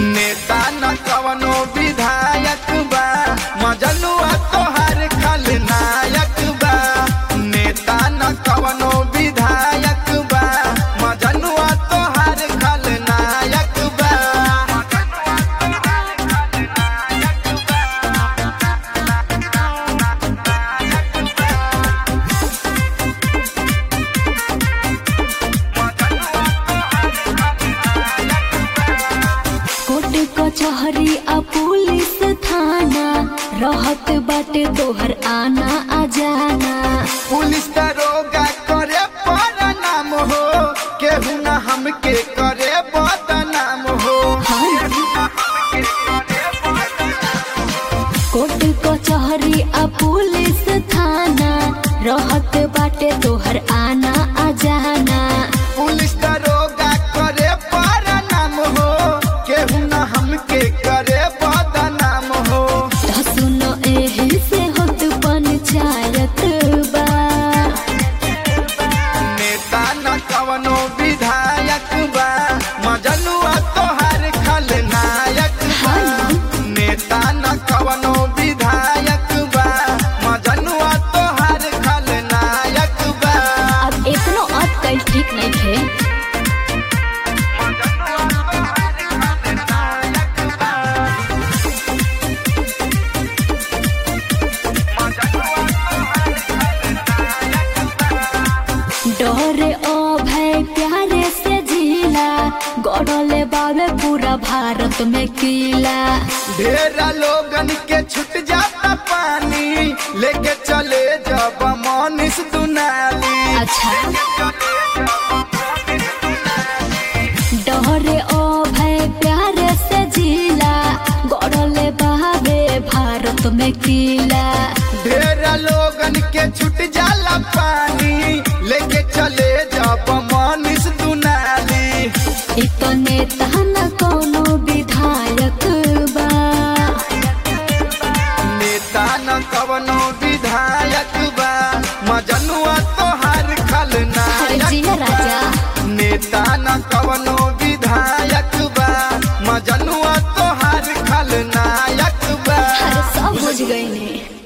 नेता न कवनो विधायक बा मजनुआ तोहार खलनायक बा नेता न कवनो विधायक बा मजनुआ तोहार खलनायक बा कोर्ट कचहरी आ पुलिस थाना रहत बाटे तोहर आना आ जाना पुलिस दरोगा करे नाम हो केहू न हमके करे बदनाम हो कोर्ट कचहरी आ पुलिस थाना रहत बाटे तोहर आना आ जाना पुलिस दरोगा करे नाम हो केहू न हमके करे बदनाम हो त सुनो एही से होत पंचायत बा नेता न कवनो विधायक बा मजनुआ तोहार खलनायक बा नेता न कवनो विधायक बा मजनुआ तोहार खलनायक बा अब इतनो अटकल ठीक नहीं थे डरे ओ भय प्यारे से जिला गड़ले बाबे पूरा भारत में किला ढेरा लोगन के छुट जाता पानी लेके चले जब मनीष दुनाली अच्छा डरे ओ भय प्यारे से जिला गड़ले बाबे भारत में किला ढेरा लोगन के छुट जाला पानी लेके चले जब मनीष दुनाली इतने तहन कोनो विधायक बा नेता न कवनो विधायक बा मजनुआ तोहार अरे खलनायक जिया राजा नेता न कवनो विधायक बा मजनुआ तोहार खलनायक बा अरे सब बुझ गई ने